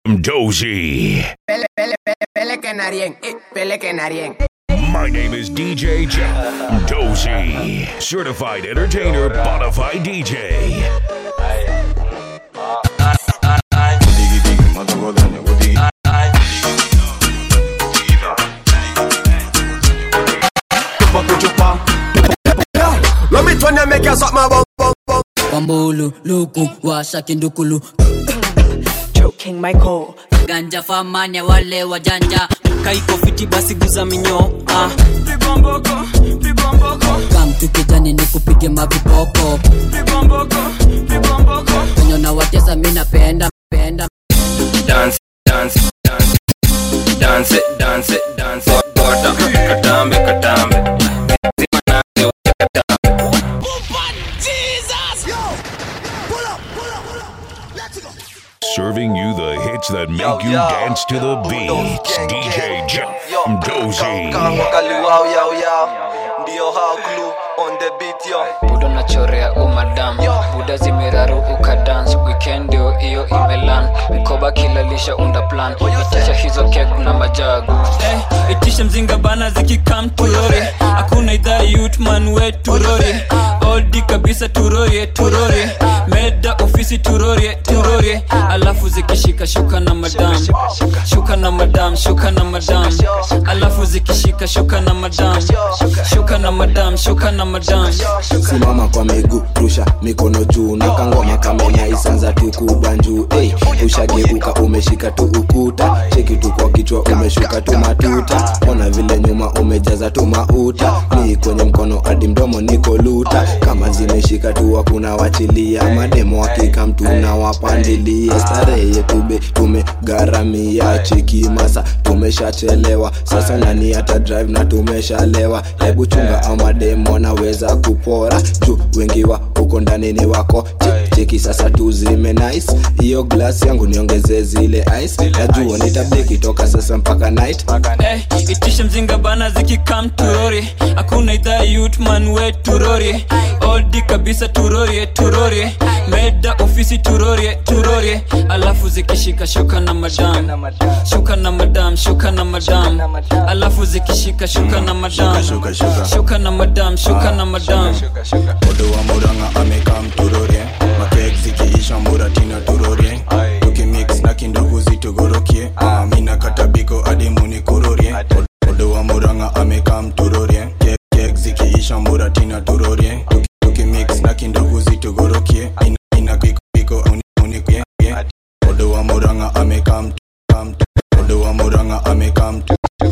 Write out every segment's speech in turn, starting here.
Dozy. Pele, pele, pele, pele canarien, eh, pele canarien. My name is DJ Jeff Dozy, certified entertainer, bonafide DJ. Let me turn and make you suck my bum, bum, bum. Wambulu, luku, washa kindukulu Joking Michael Ganja famanya wale wajanja Kaiko fiti basi guza minyo ah. Kamtu kijani ni kupige mavipoko Wenye na watesa mi napenda penda dance, dance, dance, dance it, dance it, dance it, bota, katambe, katambe, zima naze, katambe. Serving you the hits that make you dance to the beats. DJ Jeff Dozy. ndio hao clue on the beat yo budo nachorea umadam buda zimeraru ukadans weekend ndio hiyo imelan mikoba kilalisha unda plan itisha hizo kek na majagu Eh, itishe mzinga bana zikikam turori hakuna idhaa yutman we turori oldi kabisa turorie turorie meda ofisi turorie turorie alafu zikishika shuka na madam shuka na madam shuka na madam alafu zikishika shuka na madam shuka na madam shuka na madam simama kwa miguu rusha mikono juu na kangoma kamenya isanza tu kubanjuu hey, ushageuka umeshika tu ukuta cheki tu kwa kichwa umeshuka tu matuta ona vile nyuma umejaza tu mauta ni kwenye mkono hadi mdomo niko luta kama zimeshika tu hakuna wachilia mademo hakika mtu na wapandilia starehe yetube tumegharamia cheki masa tumeshachelewa sasa nani hata drive na tumeshalewa hebu chunga au mademo wanaweza kupora juu wengi wa huko ndani ni wako Che- cheki sasa tu zime nice hiyo glass yangu niongeze zile ice najua nitabeki toka sasa mpaka night Eh, itishe mzinga bana zikikam turori hakuna idhaa yutman we turori oldi kabisa turorie turorie meda ofisi turorie turorie alafu zikishika shuka na madam shuka na madam shuka na madam alafu zikishika shuka na madam shuka, shuka. shuka na madam shuka na madam odo wa muranga amekam turorie makek zikiisha muratina turorie tukimix na kindugu zitugorokie Ah, mina katabiko hadi munikurorie odo wa muranga amekam turorie kek, kek zikiisha muratina turorie Tuki- tukimix na kindugu zitugorokie ina, ina kiko kiko uni- unikie odo wa muranga amekam kam odo wa muranga amekam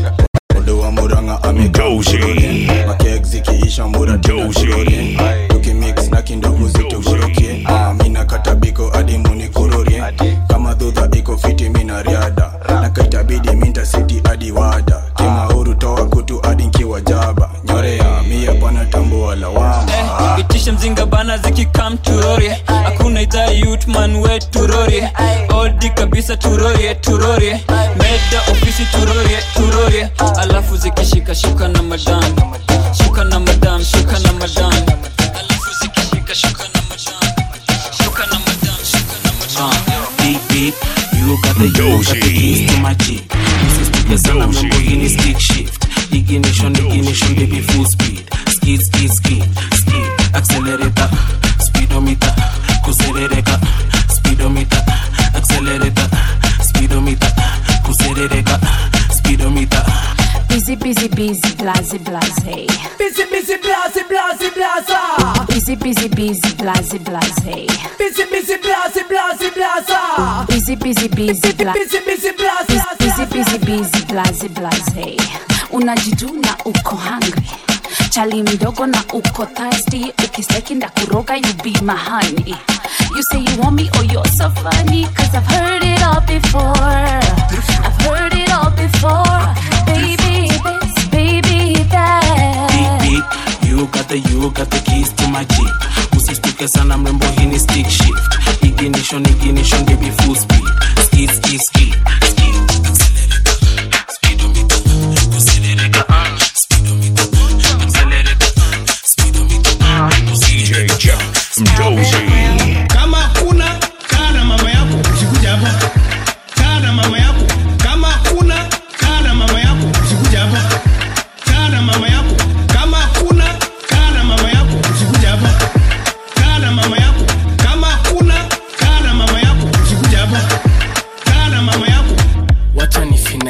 odo wa muranga amekam Dozy. turorie makek zikiisha muratina Dozy. turorie tukimix na kindugu zitugorokie Ah, mina katabiko hadi munikurorie kama dhudha iko fiti mina riada na kaitabidi minta siti hadi wada kimahuru toa kutu hadi nkiwa jaba nyorea mia pana tambua lawama Eh, itishe mzinga bana zikikam turorie hakuna idhaa yutman we turorie oldi kabisa turorie turorie meda ofisi turorie turorie alafu zikishika shuka na madam shuka na madam shuka na madam alafu zikishika shuka na madam shuka na madam shuka na madam Beep beep, you got the you got the Dozy. keys to my jeep. Msisitize sana Dozy. Lamborghini stick shift. Ignition, ignition, baby full speed. Skid, skid, skid, skid. Accelerator, speedometer, kuserereka. Speedometer, accelerator, speedometer, kuserereka. Speedometer. Busy, busy, busy, blase, blase. Busy, busy, blase, blase, blase. Busy, busy, busy, blase, blase. Busy, busy, blase, blase, blase. Busy, busy, busy, bla- Busy, busy, blase, busy, busy, busy, blase, blase. Unajituna uko hungry. Chali mdogo na uko thirsty. Ukistaki ndakuroga you be my honey. You say you want me, oh you're so funny. Cause I've heard it all before. I've heard it all before. Baby this, baby Beep that. beep, you got the you got the keys to my jeep. Usistuke sana mrembo, hii ni stick shift. Ignition, ignition, baby full speed. Skid, skid, skid, skid. Accelerator, speedometer, kuserereka. Speedometer, accelerator, speedometer, DJ kuserereka. Jeff Dozy. kama kuna kaa na mama yako ukikuja hapa kaa na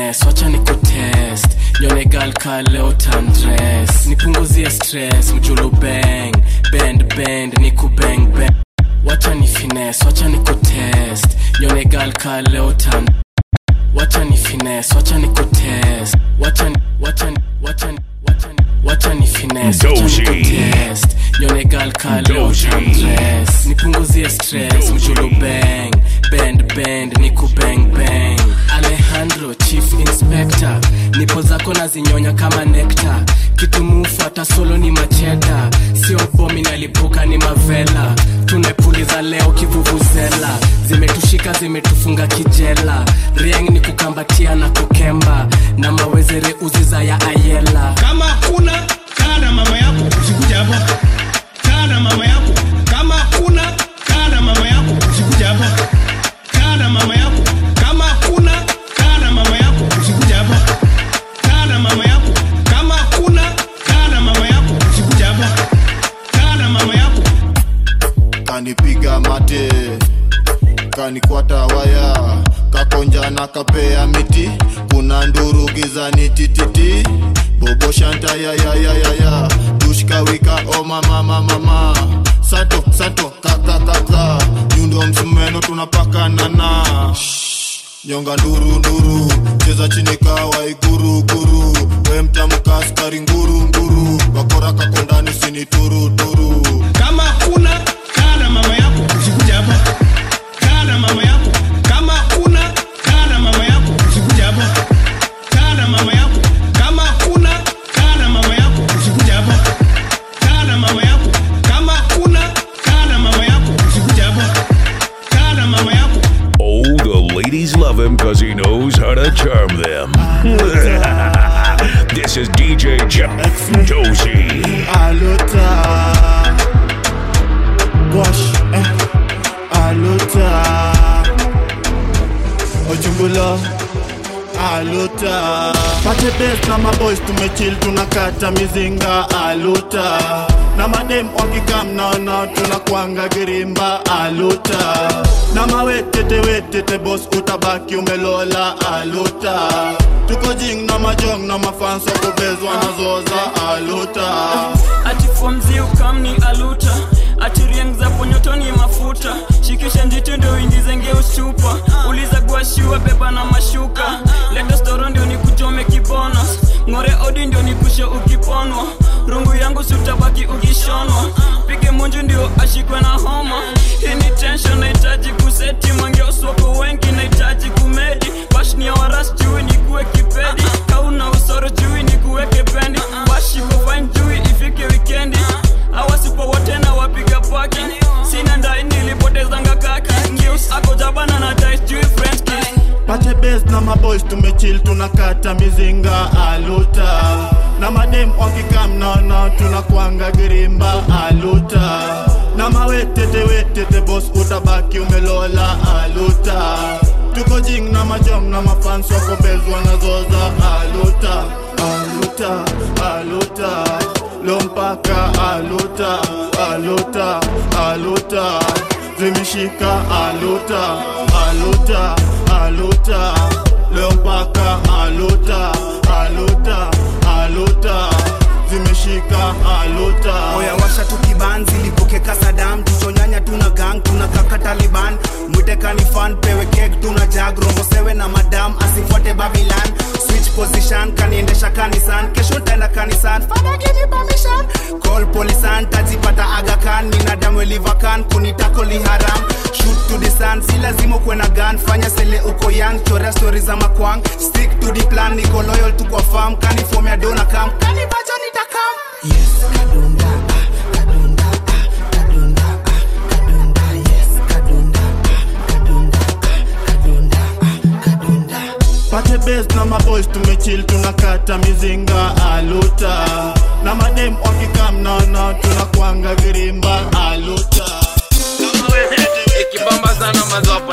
finesse wacha niko test nyone gal ka leo tandres nipunguzie stress mjulu bang bend bend niku bang bang wacha ni finesse wacha niko test nyone gal ka leo tan wacha ni finesse wacha niko test wacha ni wacha ni wacha ni wacha ni wacha ni finesse wacha niko Dozy. test nyone gal ka leo Dozy. tandres nipunguzie stress mjulu bang bend bend niku bang bang alejandro chief inspector nipo zako nazinyonya kama nekta kitumufu hata solo ni macheda sio bomi nalipuka ni mavela tumepuliza leo kivuvuzela zimetushika zimetufunga kijela rieng ni kukambatia na kukemba na mawezere uziza ya ayela kama kuna kaa na mama yako usikuja hapa kaa na mama yako kama kuna kaa na mama yako usikuja hapa kaa na mama yako kama kuna kaa na mama yako usikuja hapa kaa na mama yako kama kuna kaa na mama yako usikuja hapa kaa na mama yako kanipiga mate kanikwata waya kakonja na kapea miti kuna nduru gizani tititi bobo shanta yayayayaya dushkawika o mama mama sato sato kakakaka nyundo msumeno tunapakanana nyonga nduru nduru cheza chini kawa iguru guru we mtamka askari nguru nguru wakora kakondani sini turu turu kama kuna kaa na mama yako usikuja hapa kaa na mama yako kama kuna kaa na mama yako usikuja hapa kaa na mama yako kama kuna kaa na mama yako usikuja hapa kaa na mama yako kama kuna kaa na mama yako usikuja hapa kaa na mama yako Oh, the ladies love him because he knows how to charm them. this is DJ Jeff Dozy. Alota Wash eh Alota Ojumbulo Alota Pate best na maboys tumechill tunakata mizinga Alota na madem wakikam naona tunakwanga girimba Alota na mawetete wetete boss utabaki umelola Alota tuko jing na majong na mafans wakubezwa nazoza Alota ati fomzi ukamni aluta ati rieng za ponyotoni mafuta shikisha njiti ndio uingize ngeus chupa uliza guashiwa beba na mashuka leta storo ndio nikuchome kibonos ng'ore odi ndio nikushe ukiponwa rungu yangu sutabaki ukishonwa pige munju ndio ashikwe na homa hii ni tension nahitaji kuseti mangeoswako wengi nahitaji kumedi bashnia waras chui nikuwe kipedi kauna usoro chui nikuweke pendi washiko fine chui ifike wikendi awasipo wote na wapiga paki sina ndai nilipotezanga kaki ngeus ako jabana na dice chui french kiss pate bes na maboys tumechill tunakata mizinga aluta na madem wakikam naona tunakwanga girimba aluta na mawetete wetete bos utabaki umelola aluta tuko jing na majong na mafans wako bezwa nazoza aluta aluta aluta lompaka aluta aluta aluta zimeshika aluta aluta aluta leo mpaka aluta aluta aluta zimeshika aluta oya washa tukibanzi lipokeka sadam tuchonyanya tuna gang tuna kaka taliban mwitekani fan pewe kek tuna jag rombo sewe na madam asifuate babilan switch position kaniendesha kanisan kesho ntaenda kanisan fada give me permission call polisan tajipata agakan minadamu elivakan kunitako liharam shoot to the sun si lazima ukwe na gun fanya sele uko young chorea stori za makwang stick to the plan niko loyal tu kwa farm kanifomea dona kam kanibacha nitakam pate bes na maboys tumechill tunakata mizinga aluta na madem wakikam naona tunakwanga girimba aluta ikibamba sana mazopa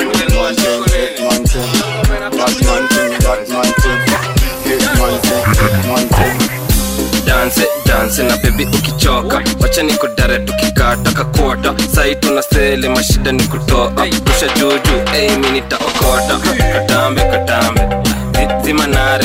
danse danse na bebi ukichoka wacha nikudare tukikata kakota sai tuna sele mashida ni kutoa rusha juju ei mi nitaokota katambe katambe Zi- zima nare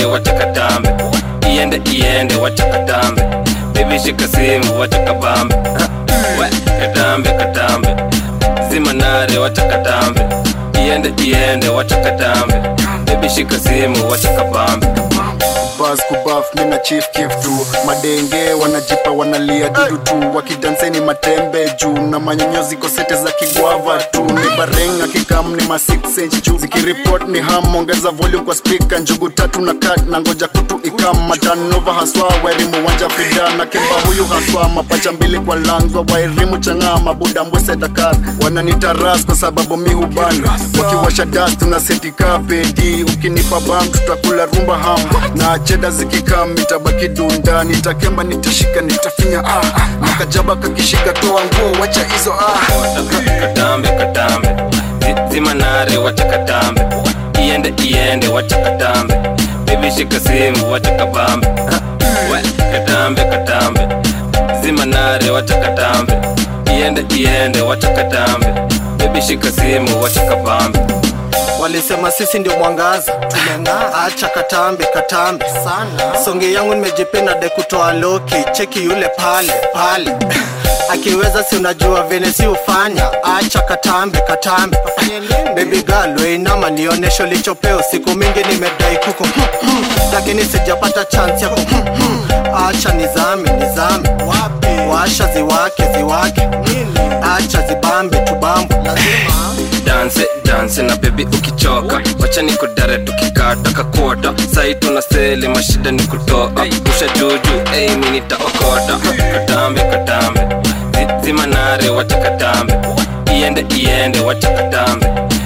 iende iende wacha katambe bebi shika simu wacha kabambe Ha, we katambe katambe zima nare wacha katambe iende iende wacha katambe bebi shika simu wacha kabambe bas kubaf mina chief kif tu madenge wanajipa wanalia dudu tu wakidanseni matembe juu na manyonyo ziko sete za kigwava tu ni bareng akikam ni ma 6 inch juu zikiripot ni ham ongeza volume kwa speaker njugu tatu na kat na ngoja kutu ikam matanova haswa wairimu wanja fida na kimba huyu haswa mapacha mbili kwa langwa wairimu chang'aa mabuda mbwese dakar wananitaras kwa sababu mi hubana wakiwasha das tuna setika pedi ukinipa bam tutakula rumba ham na cheda zikikam itabaki dunda nitakemba nitashika nitafinya ah, ah. makajaba kakishika toa nguo wacha hizo ah. katambe katambe Zi- zima nare wacha katambe iende iende wacha katambe bebi shika simu wacha kabambe Ha, we katambe katambe zima nare wacha katambe iende iende wacha katambe bebi shika simu wacha kabambe walisema sisi ndio mwangaza tumeng'aa acha katambe katambe sana songe yangu nimejipenda de kutoa loki cheki yule pale pale akiweza si unajua vene si ufanya acha katambe katambe bebi girl weinama nionesho lichopeo siku mingi nimedai kuko lakini sijapata chance yako acha nizame nizame washa ziwake ziwake acha zibambe tubambe danse danse na bebi ukichoka wacha nikudare tukikata kakota sai tuna seli mashida ni kutoa usha juju ei mi nitaokota katambe katambe Zi- zima nare wacha katambe iende iende wacha katambe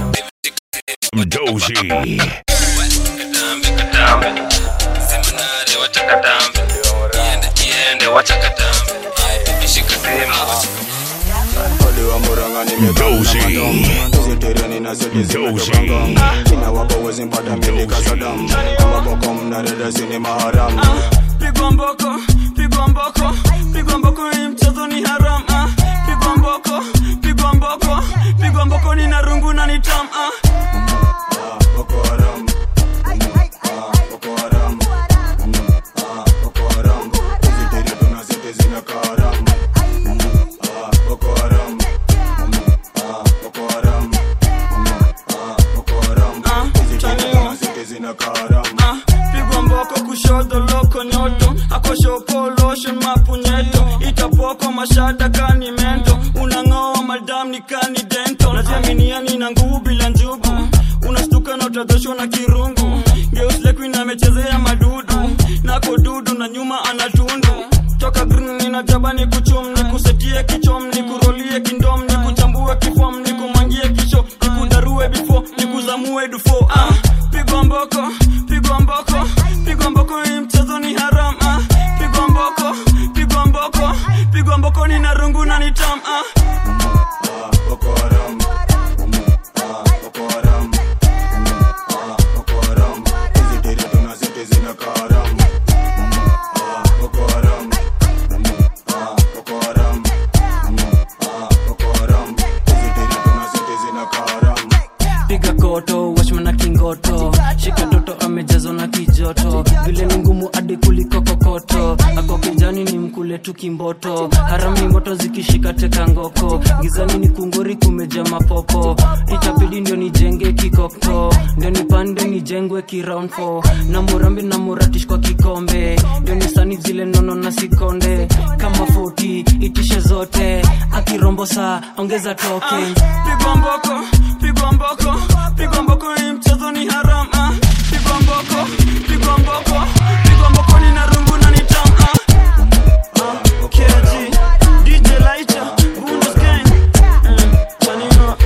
Dozy. katambe katambe zima nare wacha katambe iende iende wacha katambe Bebi shika simu wacha Dozy. Dozy. pigwa mboko pigwa mboko pigwa mboko hii mchezo ni haram ah. pigwa mboko pigwa mboko pigwa mboko ni na rungu na ni tam ah. Ah, pigwa mboko kushoto loko nyoto akoshopoloshen mapunyeto itapoko mashada kani mento unang'oa madam ni kani dento najiaminiani na nguvu bila njugu unastuka na utadhoshwa na kirungu geuslekuina amechezea madudu nako dudu na nyuma anatundu toka green nina jaba ni kuchum ni kusetie kichom ni kurolie kindom ni kuchambue kifom ni kumangie kisho ni kudarue bifo ni kuzamue dufo ah, pigwa mboko pigwa mboko pigwa mboko hii mchezo ni haram ah, pigwa mboko pigwa mboko pigwa mboko ni na rungu na ni tam ah. piga koto washmana kingoto shika toto amejazwa na kijoto vile ni ngumu hadi kuliko kokoto ako kijani ni mkule tu kimboto harami moto zikishika teka ngoko gizani ni kungori kumeja mapopo itabidi ndio nijenge kikoko ndio nipande nijengwe kiround four. na murambi na muratish kwa kikombe ndio nisani zile nono na sikonde kama 40 itishe zote akirombo saa ongeza token pigwa mboko pigwa mboko pigwa mboko hii mchezo ni haram ah. pigwa mboko pigwa mboko pigwa mboko ni na rungu na ni tam ah. Ah, KG, DJ Lighter, Bundes Gang. Mm, Chanino.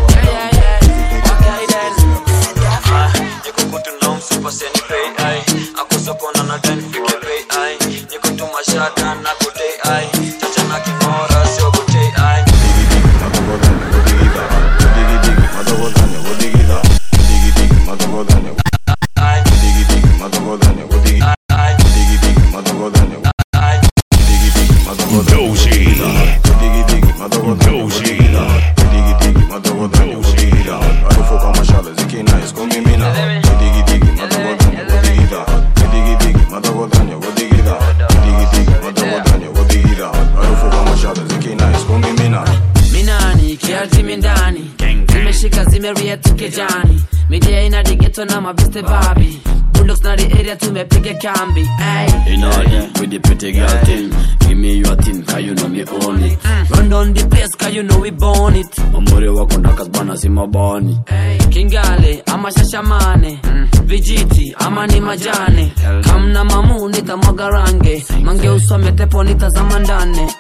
beste babi bulldogs na the area tumepiga kambi ay. In order with the pretty girl thing. Give me your thing, cause you know me own it. run down the place cause you know we born it Mamuri wako ndakazbana si mabani. kingale ama shashamane vijiti ama ni majane kamna mamu nitamwaga range mange usome tepo nitazama ndane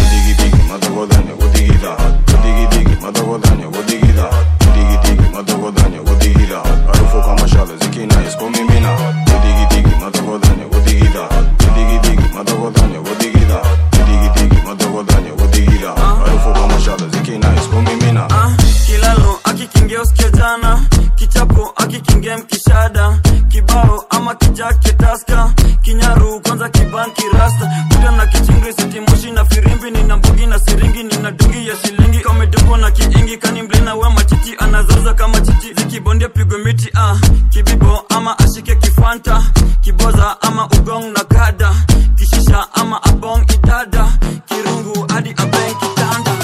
kilalo akikingia usikia jana kichapo akikingia mkishada kibao ama kijake taska kinyaru kwanza kibanki rasta kuda na kichingri sitimoshi na firimbi nina mbugi na siringi nina dungi ya shilingi kameduko na kiingi kani mlina we machichi anazaza kama chichi zikibondia pigwe miti ah. kibibo ama ashike kifanta kiboza ama ugong na kada kishisha ama abong idada kirungu hadi abeng kitanda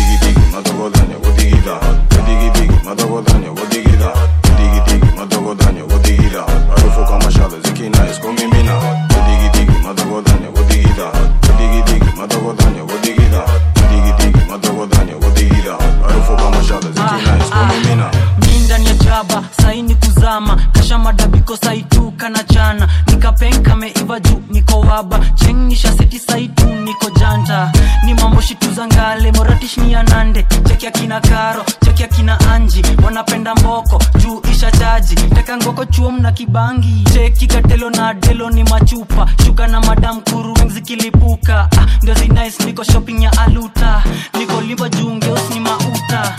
mi ndani ya jaba saini kuzama kasha madabiko saituka na chana nikapenka meiva juu niko waba chengisha seti saitu niko janta ni mambo shituzangale moratish ni anande cheki akina karo cheki akina anji wanapenda mboko juu isha chaji teka ngoko chuom na kibangi cheki katelo na delo ni machupa shuka na madam kuru weng zikilipuka ah, ndio zinice niko shopping ya aluta niko limba juu ngeus ni mauta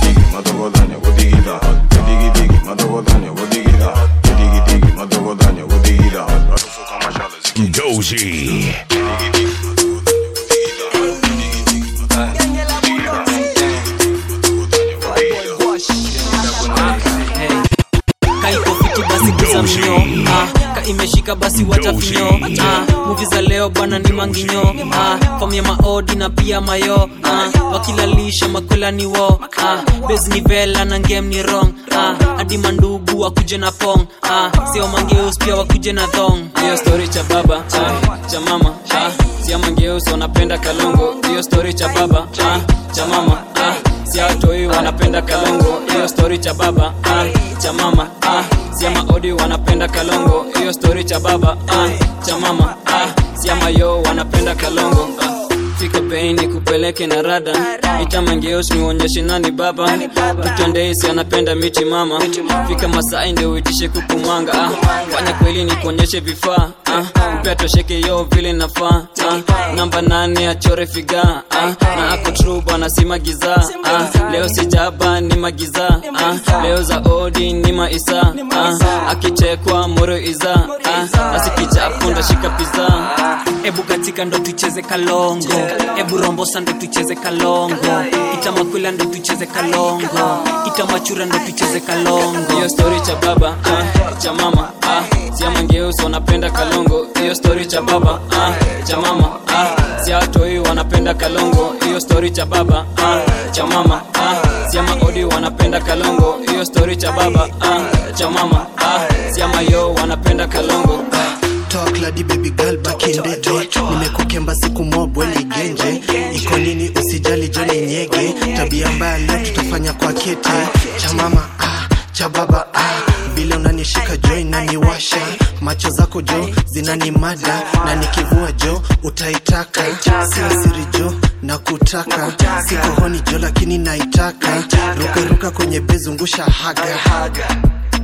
Dozy. kaiko fiti basi kuza mnyo ah, ka imeshika basi wacha finyo ah, muvi za leo bwana ni manginyo ah, fam ya maodi na pia mayo ah, wakilalisha makwela ni wo ah, bes ni vela na ngem ni rong ah, hadi mandugu wakuje na pong ah, sio mangeus pia wakuje na thong hiyo story cha baba ah, cha mama ah, sia mangeus wanapenda kalongo hiyo story cha baba ah, cha mama ah, sia watoi wanapenda kalongo hiyo story cha baba ah, cha mama ah, sia maodi wanapenda kalongo hiyo story cha baba ah, cha mama ah, sia mayo wanapenda kalongo ah, fika pei ni kupeleke na rada itamangeos niuonyeshe nani baba tutondeisi anapenda miti mama fika masai ndio uitishe kukumanga ah. fanya kweli ni kuonyeshe vifaa ah. upea tosheke yo vile nafaa ah. namba nane achore figa ah. na ako tru bwana si magiza ah. leo sijaba ni magiza ah. leo za odi ni maisa ah. akichekwa moro iza ah. asikichapo ndashika piza ebu katika ndo tucheze kalongo ebu rombosa ndo tucheze kalongo itamakwila ndo tucheze kalongo itamachura ndo tucheze kalongo hiyo story cha baba ah, cha mama ah, sia mangeus wanapenda kalongo hiyo story cha baba ah, cha mama ah, sia watoi wanapenda kalongo hiyo story cha baba ah, cha mama ah, sia maodi wanapenda kalongo hiyo story cha baba ah, cha mama ah, sia mayo wanapenda kalongo talk ladi baby girl back in the day nimekukemba siku mobwe ligenje iko nini usijali joni nyege tabia mbaya leo tutafanya kwa kete cha mama ah, cha baba ah. vile unanishika jo inaniwasha macho zako jo zinanimada na nikivua jo utaitaka sio siri jo na kutaka siko honi jo lakini naitaka rukaruka kwenye bezungusha haga, haga.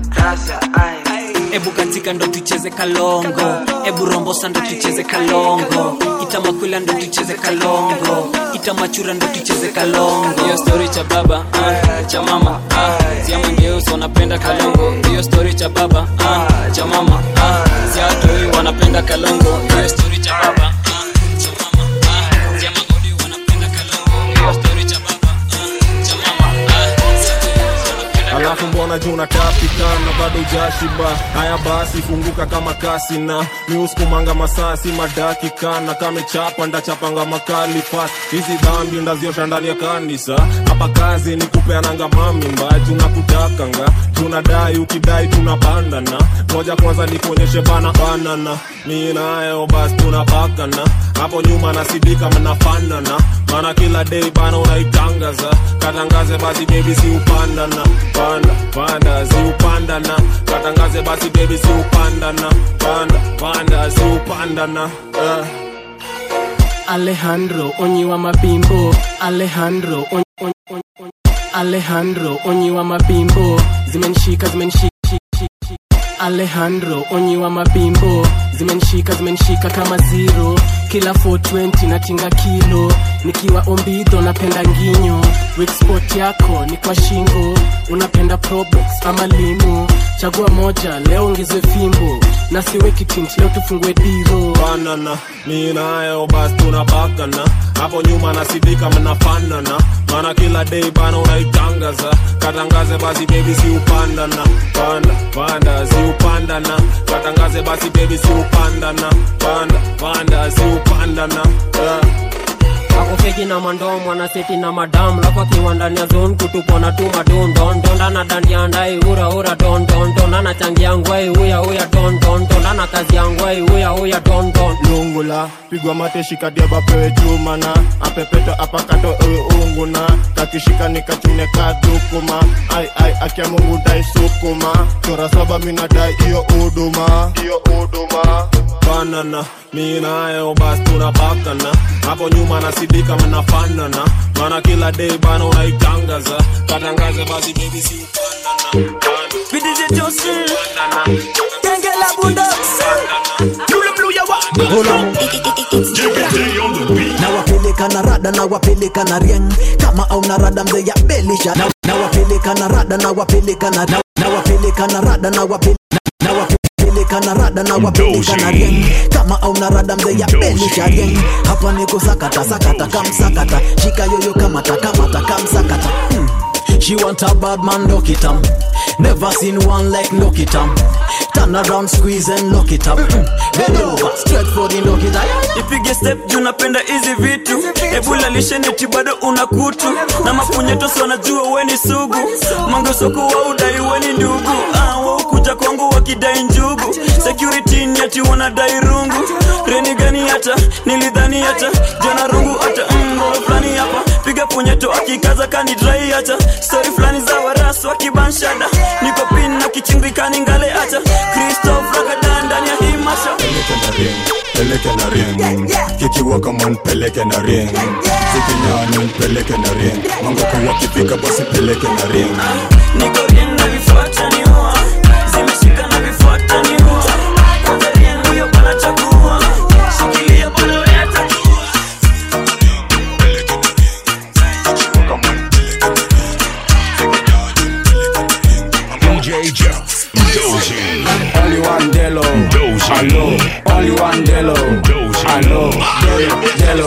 ebu katika ndo tucheze kalongo ebu rombosa ndo tucheze kalongo itamakwila ndo tucheze kalongo itamachura ndo tucheze kalongo hiyo story cha baba ah, cha mama ah, sia mangeus wanapenda kalongo hiyo story cha baba ah, cha mama ah, sia watoi wanapenda kalongo hiyo story cha baba ah, cha mama ah, sia maodi wanapenda kalongo hiyo story cha baba ah, cha mama ah, sia watoi wanapenda alafu mbona juu unatapika na bado ujashiba haya basi funguka kama kasi na miuskumanga masasi madakika na kamechapa ndachapanga makali fast hizi dhambi ndaziosha ndani ya kanisa hapa kazi ni kupeananga mamimba juu nakutakanga tunadai ukidai tunapandana moja kwanza nikuonyeshe bana banana mi nayo basi tunapakana hapo nyuma nasidika mnafanana maana kila day bana unaitangaza katangaze basi bebi si upandana panda panda si upandana katangaze basi bebi si upandana panda panda si upandana uh. alejandro onyiwa mabimbo alejandro on, on, on, on. alejandro onyiwa mabimbo zimenishika zimenishika alejandro onyiwa mabimbo zimenishika zimenishika kama zero kila 420 natinga kilo nikiwa ombidho napenda nginyo wikspot yako ni kwa shingo unapenda probox ama limo chagua moja leo ongezwe fimbo na siweki tint leo tufungue diro banana mi nayo basi tunapakana hapo nyuma nasidika mnafanana maana kila day bana unaitangaza katangaze basi bebi si upandana panda panda si upandana katangaze basi bebi si upandana panda panda si upandana uh. akofeki na mandomo anaseti na madam lafu akiwa ndani ya zone kutupona tu madondondonda na dandia ndai ura ura dondondon anachangia ngwai uya uya dondondon ana kazi ya ngwai uya uya dondon lungula pigwa mate shikadia bapewe chumana apepeto apakato ewe unguna kakishika nikachune kadukuma ai ai akia mungu dai sukuma chora saba minadai iyo uduma iyo uduma banana mi nayo basi tunapakana hapo nyuma nasidika mnafanana maana kila day bana unaitangaza katangaze basi bebi si upandana PDG Johnson Genge la bunda Blue blue ya wa na wapeleka na rada na wapeleka na rieng kama au na rada mzee ya belisha na, na wapeleka na rada na wapeleka na, na, na wapeleka na rada na wapeleka na wapeleka na rada na wapeleka na rieng kama au na rada mzee ya belisha rieng hapa niko sakata sakata kamsakata shika yoyo kamata kamata kamsakata hmm. She want a bad man, lock it up. Never seen one like lock it up. Turn around, squeeze and lock it up. Mm-mm. Bend over, straight for the lock it up. ipige step juu napenda hizi vitu ebulalishe neti bado una kutu na mapunyetosi wanajua weni sugu mangesoku wa udai weni ndugu ah, waukuja kwangu wakidai njugu security ni ati wanadai rungu reni gani hata nilidhani hata jana rungu hata ngoro fulani hapa piga punyeto akikaza kanidrai hata stori fulani za warasu wakibanshada niko pin na kichimbikani ngale hata kristof ragadan ndani ya hii masha peleke na ring kikiwa kama nipeleke na ring zikinyani nipeleke na ring mangoko wakifika basi peleke na ring niko rien na vifuata niua zimeshika na vifuata niua kwanza rien huyo bana chagua shikilia bana weta DJ Jeff Dozy. Only one Delo. Dozy. Hello. Only one Delo. Dozy. Hello. Delo.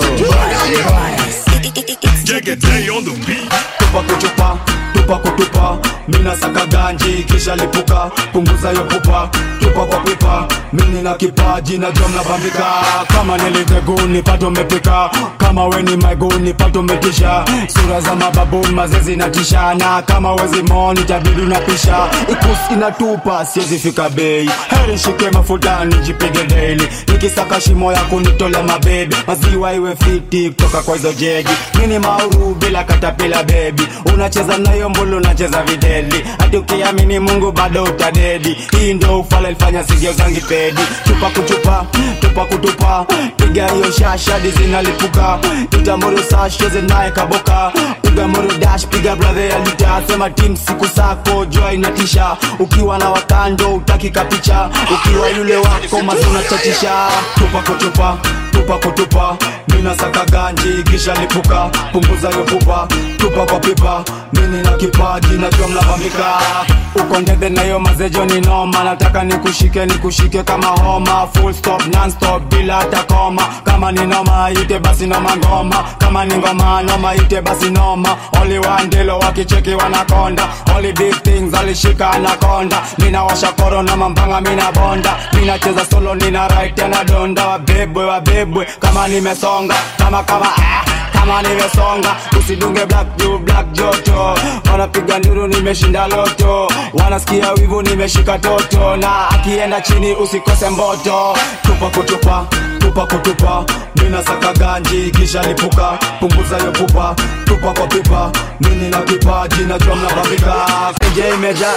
Jegete on the beat. Tupa kuchupa, tupa kutupa, mina saka ganji kisha lipuka, punguza yo pupa, tupa kwa pipa, mimi na kipaji na jom nabambika, kama niliteguni pato mepika, kama weni maiguni pato metisha, sura za mababuni mazezi na tishana, kama wezi moni tabidi unapisha, ikusi inatupa siwezi fika bei, heri shike mafuta nijipige daily, nikisaka shimo ya kunitole mabebi, maziwa iwe fiti kutoka kwa hizo jegi, mini mauru bila katapila bebi, unacheza nayo mbulu unacheza videli, hadi ukiamini Mungu bado utadedi, hii ndio ufala ilifanya sigio zangi pedi, tupa kuchupa, tupa kutupa, piga hiyo shasha di zinalipuka, itamuru sash cheze naye kaboka, piga muru dash, piga brother ya lita, sema team siku sako jua inatisha, ukiwa na wakando utaki kapicha, ukiwa yule wako mazuna chatisha, tupa kutupa, tupa kutupa, mina saka ganji kisha lipuka, punguza yo pupa, tupa kwa pipa, mini na kipaji najua mnavamika, uko ndede na yo mazejo ni noma, nataka nikushike nikushike kama homa, full stop non stop bila hata koma, kama ni noma ite basi noma ngoma, kama ni ngoma noma ite basi noma, only one dilo wakicheki wanakonda, only big things alishika anakonda, mina washa koro na mambanga mina bonda, mina cheza solo nina right na donda, wabebwe wabebwe bwebwe kama nimesonga kama kama ah, kama nimesonga usidunge black juu black joto wanapiga nduru nimeshinda loto wanasikia wivu nimeshika toto na akienda chini usikose mboto tupa kutupa tupa kutupa mina saka ganji kisha lipuka punguza yo pupa tupa kwa pipa mini na kipaji najua mnabambika kenje imejaa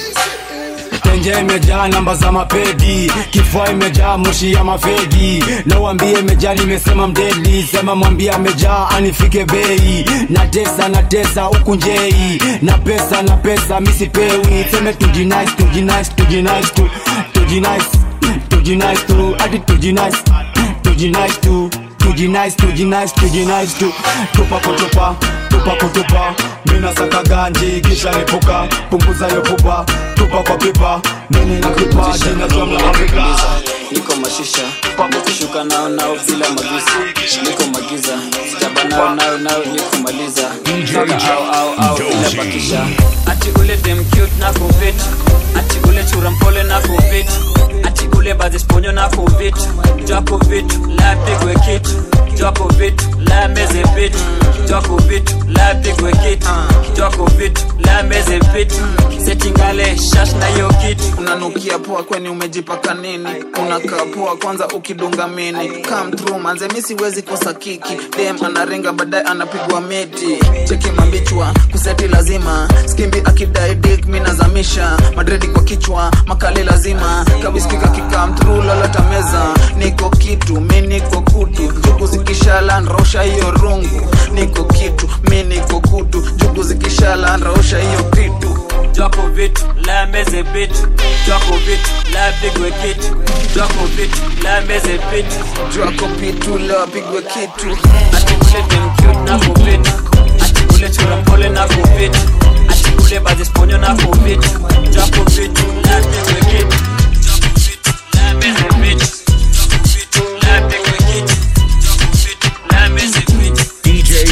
tenje imejaa namba za mapedi kifua imejaa moshi ya mafegi na uambie imejaa nimesema mdeli sema mwambie amejaa anifike bei na tesa na tesa huku njei na pesa na pesa misipewi seme tujinice tujinice tujinice tu tujinice tujinice tu hadi tujinice tujinice tu tujinice tujinice tujinice tu tupa kutupa tupa kutupa mina saka ganji kisha lipuka punguza yo pupa tupa kwa pipa mimi na kipaji najua mnawapika niko mashisha nikishuka nao nao bila magisi niko magiza sitaba nao nao nao nikumaliza Toka au au au bila bakisha ati ule dem cute na kufit ati ule chura mpole na kufit ati ule bazisponyo na kufit jako vitu la pigwe kitu jako vitu la meze vitu jako vitu la pigwe kitu jako vitu la meze vitu setingale shash na hiyo kitu unanukia poa kweni umejipaka nini unakaa poa kwanza ukidunga mini come through manze mi siwezi kosa kiki dem anarenga baadaye anapigwa miti cheki mambichwa kuseti lazima skimbi akidai dik minazamisha madredi kwa kichwa makali lazima kabiskika kikam through lolota meza niko kitu mi niko kutu jugu zikishala nrausha hiyo rungu niko kitu mi niko kutu jugu zikishala nrausha hiyo kitu jako vitu la meze vitu jako vitu la pigwe kitu jako vitu la meze vitu jako vitu la pigwe kitu ati ule dem cute na kuvitu ati ule chura mpole na kuvitu ati ule bazisponyo na kuvitu jako vitu la pigwe kitu jako vitu la meze vitu jako vitu la pigwe kitu jako vitu la meze vitu DJ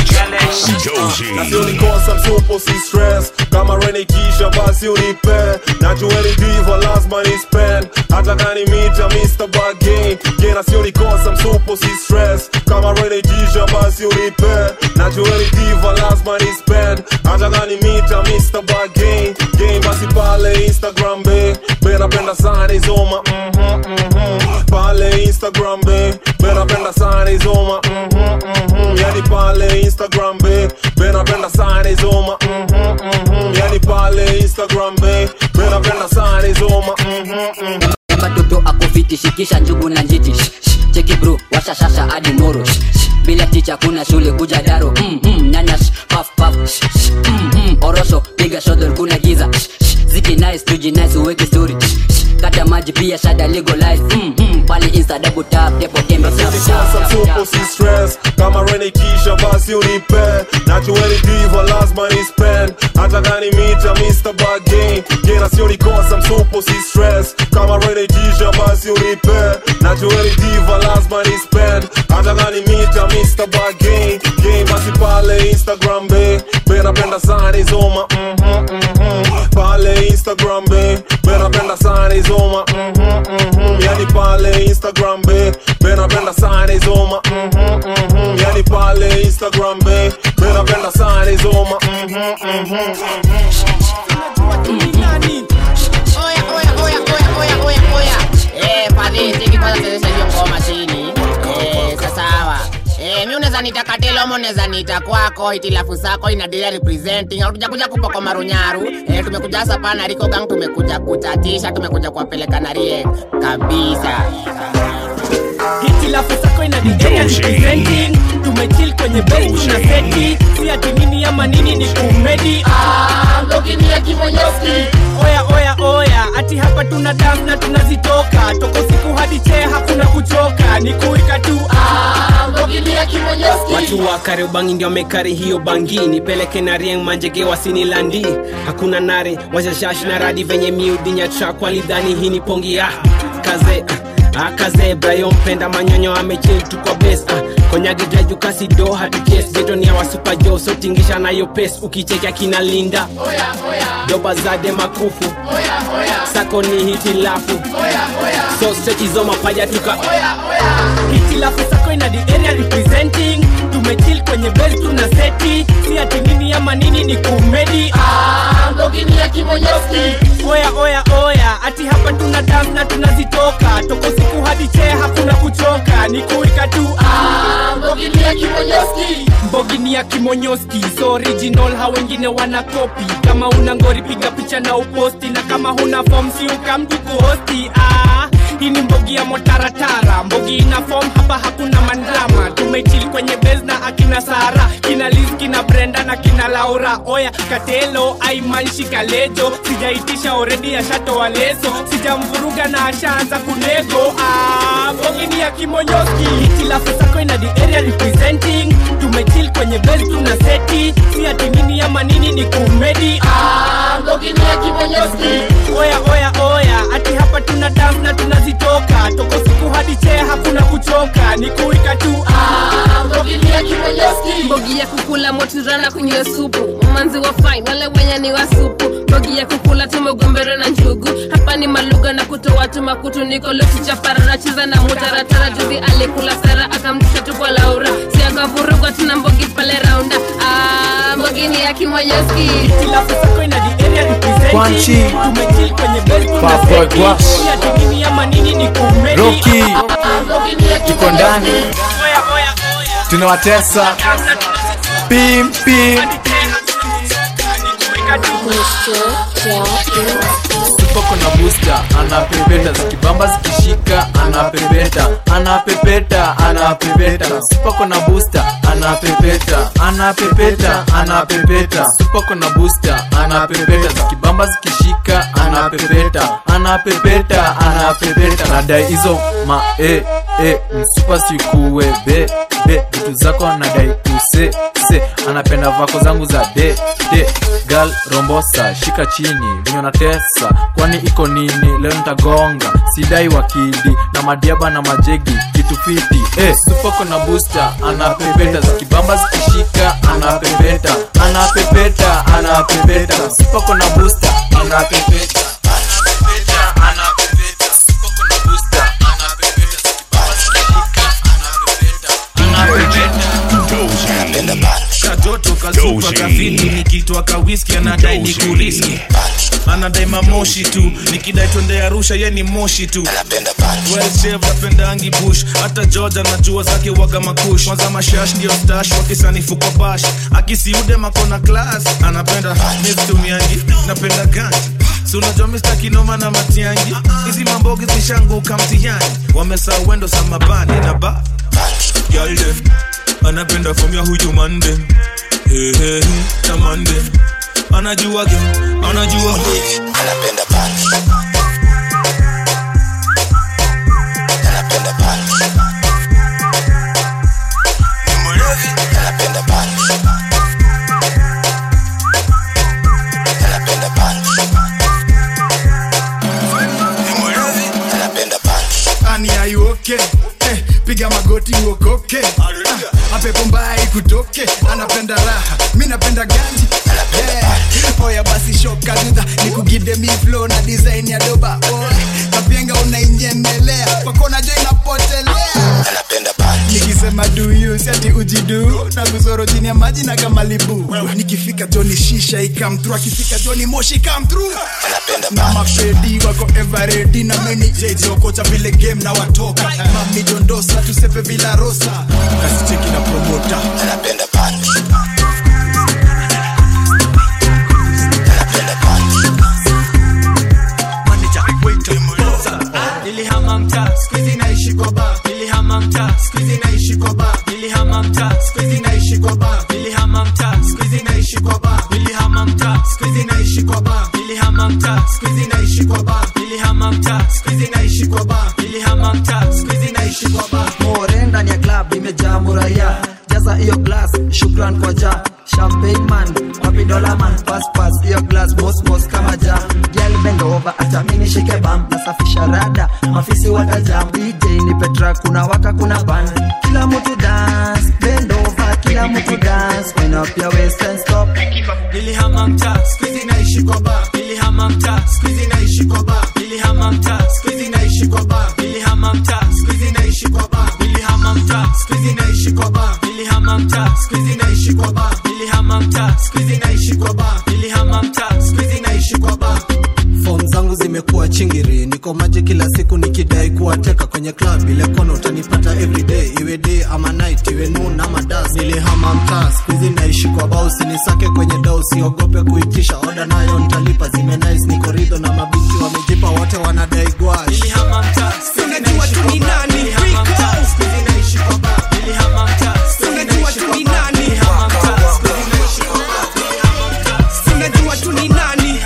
Josie. nasi unikosa msupo si stress kama renikisha basi unipe najueni diva lazima ni spend hata kani mita Mr. Bargain je nasi unikosa msupo si stress kama renikisha basi unipe najueni diva lazima ni spend hata kani mita Mr. Bargain game basi pale Instagram be be napenda sana izoma mhm mhm pale Instagram be be napenda sana izoma mhm mhm yani pale Instagram be be napenda sana izoma mhm mhm yani pale Instagram be be napenda sana izoma mhm mhm Emba toto akufiti shikisha njugu na njiti Shh, shh, cheki bro washa shasha hadi moro Shh, shh, bila ticha kuna shule kuja daro mm, mm, nyanya shh, paf paf shh, shh, mm, mm, orosho piga shodol kuna giza Shh, shh, ziki nice tuji nice uweke story Shh, shh, kata maji pia shada legalize mm, mm, pale insta double tap depo tembe tap, tap, Sasa tap, msupo tap, si tap. stress kama renikisha basi unipe najueni diva lazima ni spend hata kani mita Mr. Bargain jena sio nikosa msupo si stress kama renikisha basi unipe najueni diva lazima ni spend hata kani mita Mr. Bargain game basi pale Instagram be be napenda sana izoma mhm mhm pale Instagram be be napenda sana izoma mhm mhm yani pale Instagram be be napenda sana izoma mhm mhm yani pale Instagram be be napenda sana izoma mhm mhm Oya, oya, oya, oya, oya, oya, oya. Eh, pale, tiki kwanza chezesha hiyo ngoma chini. Eh, sasawa. Eh, mi unaweza nita katelo mo unaweza nita kwako itilafu zako inaendelea representing hatuja kuja kupa kwa marunyaru eh, tumekuja hasa pana Rico Gang tumekuja kutatisha tumekuja kuwapeleka na rie kabisa hitilafu zako ina the area representing tumechill kwenye base tuna seti si ati nini ama nini ni kumedi oya oya oya ati hapa tuna dance na tunazitoka toka usiku hadi chee hakuna kuchoka ni kuika tu watu wa kariobangi ndio mekari hiyo bangi nipeleke na rieng manjege wasinilandi hakuna nare washashash na radi venye miudinya trak walidhani hii ni pongi ah, kaze ah, akaze brayo mpenda manyonyo amechil tu kwa bes ah, konyagijajukasido hatukes jetonia wasupajo sotingisha nayo pes ukichekea kina linda doba zade makufu sako ni hitilafu so sechizo mapaja tuka hitilafu sako ina the area representing tumechill kwenye bel tuna seti si ati nini ama nini ni kumedi ah, mbogini ya kimonyoski oya oya oya ati hapa tuna dam na tunazitoka toko siku hadi chee hakuna kuchoka ni kuika tu ah, mbogini ya kimonyoski mbogini ya kimonyoski so original ha wengine wana kopi kama una ngori piga picha na uposti na kama huna form si ukamdu kuhosti ah, hii ni mbogi ya motaratara mbogi ina form hapa hakuna mandrama tumechili kwenye bes na akina sara kina liz kina brenda na kina laura oya katelo aimanshi kalejo sijaitisha oredi ashatoa leso sijamvuruga na ashaanza kunego ah, mbogi ni ya kimonyoski hitilafu sako ina the area representing tumechil kwenye bes tuna seti si ati nini ama nini ni kumedi ah, mbogi ni ya kimonyoski oya oya oya ati hapa tuna dance na tunazitoka toko siku hadi chee hakuna kuchoka ni kuika tu ah, mbogi ni ya kimonyoski mbogi ya kukula motirana kunywa supu umanzi wa fine wale wenye ni wa supu mbogi ya kukula tumegombero na njugu hapa ni malugha na kutoa tu makutu niko lokichapara nacheza na mutaratara juzi alikula sara akamtisha tu kwa laura si akavurugwa tuna mbogi pale raunda ah, mbogi ni ya kimonyoski Kwanchi. tumechil kwenye bes tuna Bad boy seti Gwash. si ati nini ama nini ni kumedi Rocky. Ah, mbogi ni ya tuko ndani tunawatesa pim pim Supoko na booster anapepeta zikibamba zikishika anapepeta anapepeta anapepeta Supoko na booster anapepeta anapepeta anapepeta Supoko na booster anapepeta zikibamba zikishika anapepeta anapepeta anapepeta nadai hizo ma e e msupa sikuwe be be vitu zako anadai kuse se anapenda vako zangu za de de gal rombosa shika chini venye natesa kwani iko nini leo nitagonga sidai wakidi na madiaba na majegi kitu fiti eh, supoko na booster anapepeta zikibamba zikishika anapepeta anapepeta anapepeta supoko na booster anapepeta katoto kasupa kafiti nikitwa kawiski anadai ni kuriski anadai mamoshi tu nikidai twende arusha ye ni moshi tu Well-shaved, apendangi bush hata george anajua zake waga makush kwanza mashash ndio stash wakisanifu kwa bash akisiude makona class anapenda mistumiangi napenda ganji si unajua mista kinoma na matiangi hizi mambogi zishanguka mtihani wamesa wendo samabani na ba Girl dem, anapenda from ya huyu mande hey, hey, hey, tamande anajua ge anajua anapenda punch anapenda punch ni mlevi anapenda punch anapenda punch ni mlevi anapenda punch ani ayuoke eh, piga magoti uokoke Ah, apepo mbaya ikutoke anapenda raha mi napenda ganji yeah. oya basi shoka dudha nikugide mi flow na design ya doba Oy, kapienga unainyemelea pakona jo inapotelea nikisema duyu siati ujidu na kuzoro chini ya maji na kamalibu nikifika joni shisha ikamtru akifika joni moshi kamtru na mapedi wako everedi na meni jejokocha vile game na watoka mami dondosa tusepe vila rosa kasicheki na promota anapenda nilihama mtaa skuizi naishi kwa ba nilihama mtaa skuizi naishi kwa ba nilihama mtaa skuizi naishi kwa ba nilihama mtaa skuizi naishi kwa ba nilihama mtaa skuizi naishi kwa ba nilihama mtaa skuizi naishi kwa ba nilihama mtaa skuizi naishi kwa ba nilihama mtaa skuizi naishi kwa ba more ndani ya club imejaa muraya jaza hiyo glass shukran kwa ja champagne man wapi dola man pass pass hiyo glass mos mos kama ja girl bend over acha mimi nishike bam nasafisha rada mafisi watajam DJ ni Petra kuna waka kuna ban kila mtu dance bend over kila mtu dance wind up your waist and stop nilihama mtaa skuizi naishi kwa ba nilihama mtaa skuizi naishi kwa ba nilihama mtaa skuizi naishi kwa ba nilihama mtaa skuizi naishi kwa ba nilihama huku nikidai kuwateka kwenye club ile kona utanipata everyday iwe day ama night iwe noon ama das nilihama mtaa skuizi naishi kwa bao sinisake kwenye dau siogope kuitisha oda nayo ntalipa zime nice niko ridho na mabinti wamejipa wote wanadai gwash unajua tu ni nani unajua tu ni nani unajua tu ni nani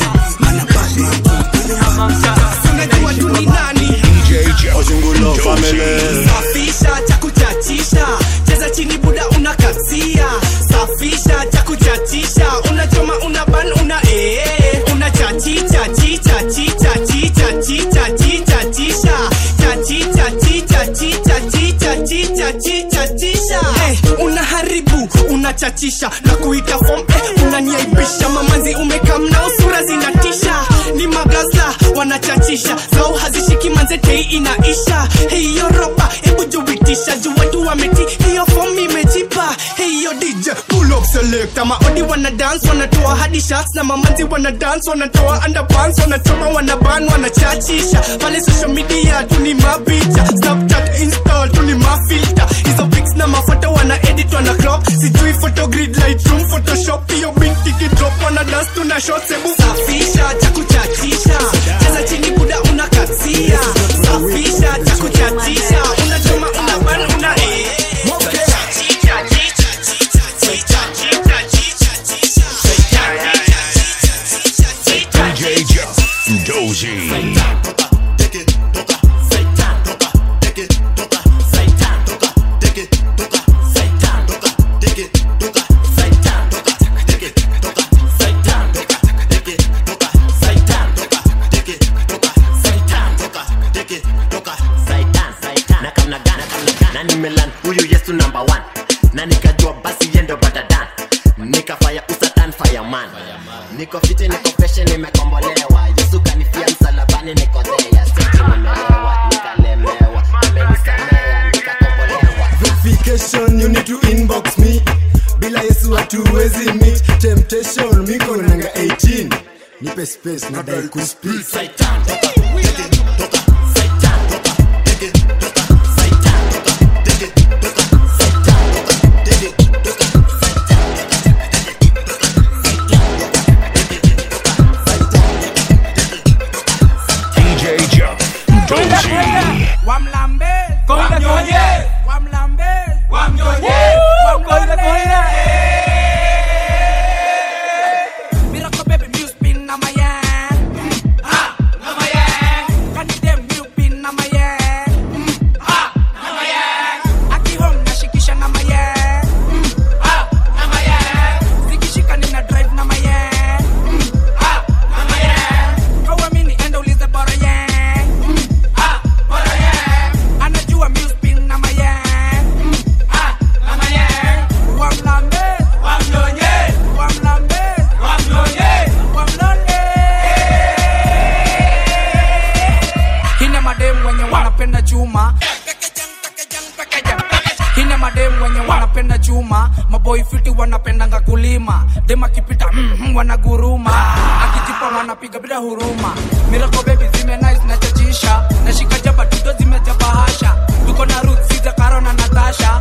unajua tu ni nani Ojungulo family safisha cha kuchachisha cheza chini buda unakasia safisha cha kuchachisha unachoma una ban una ee una chachicha chicha chicha chicha chicha chicha chisha chachicha chicha chicha chicha chicha chicha chisha hey, unaharibu unachachisha na kuita form eh, unaniaibisha mamanzi umekamna usura zinatisha ni magaza wanachachisha zao hazishiki manzetei inaisha hiyo roba hebu jubitisha juu watu wameti hiyo form imejipa hiyo dj pull up select maodi wana dance wanatoa hadi shots na mamanzi wana dance wanatoa underpants wanachoma wanaban wanachachisha pale social media tuni mapicha snapchat install tuni mafilter hizo pics na mafoto wana edit wana crop sijui photo grid lightroom photoshop hiyo binti kidrop wana dance tuna shots hebu safisha cha kuchachisha cheza chini buda unakasia safisha cha kuchachisha unachoma una ban una eh Chachicha, chicha, chicha, chicha, chicha, chicha, chicha, chicha, DJ Jeff Dozy. na nimelan huyu yesu number one na nikajua basi yendo batadan nikafaya usatan fireman niko fiti niko peshe nimekombolewa yesu kanifia msalabani niko thea seti nimelewa nikalemewa amenisamea nikakombolewa verification you need to inbox me bila yesu hatuwezi meet temptation miko nanga 18 nipe space nadai kuspeak DJ Jeff Dozy. wamlambe wamnyonye wamlambe wamnyonye wamnyonye Miracle baby music spin na my hand ah na my hand Can you them you pin na my hand ah na my hand Aki home nashikisha na my hand ah na my hand Zikishika nina drive na my hand ah na my hand Hauamini enda ulize bora yang ah bora yang Anajua music spin na my hand ah na my hand Wamlambe wamnyonye wamlambe wamnyonye wamlole Hine madem wenye wanapenda chuma Hine madem wenye wanapenda chuma maboy fiti wanapendanga kulima dem akipita mm, mm, wanaguruma akijipa wanapiga bila huruma mirako baby zime nice na chachisha nashika jaba tuto zimejaa bahasha tuko na Ruth Siza Karo na Natasha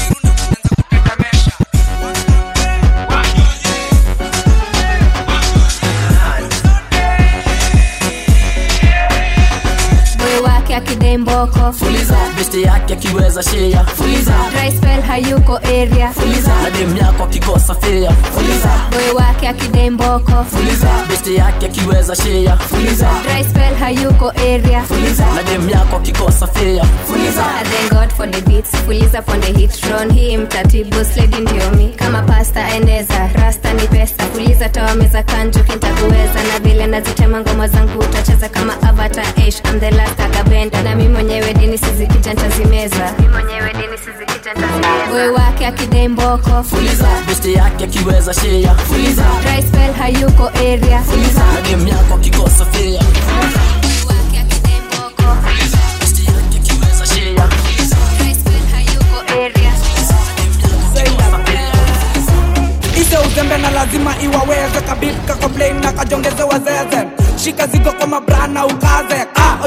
moyo wake akidai mboko fuliza besti yake akiweza shea fuliza Dry spell hayuko area na dem yako akikosa fea fuliza moyo wake akidai mboko fuliza besti yake akiweza shea fuliza Dry spell hayuko area na dem yako akikosa fea fuliza I thank God for the beats fuliza for the hit Ron hii mtatibu sledi ndio mi kama pasta eneza rasta ni pesa fuliza toa meza kanju kintakuweza na vile nazitema ngoma zangu utacheza kama avatar Ash I'm the last akabenda na mi mwenyewe dini sizikija ntazimeza mi mwenyewe dini sizikija ntazimeza moyo wake akidai mboko fuliza besti yake akiweza shea fuliza Dry spell hayuko area na dem yako akikosa fea besti yake akiweza shea ise uzembe na lazima iwaweze kabika complain na kajongeze wazeze shika zigo kwa mabrana ukaze ah,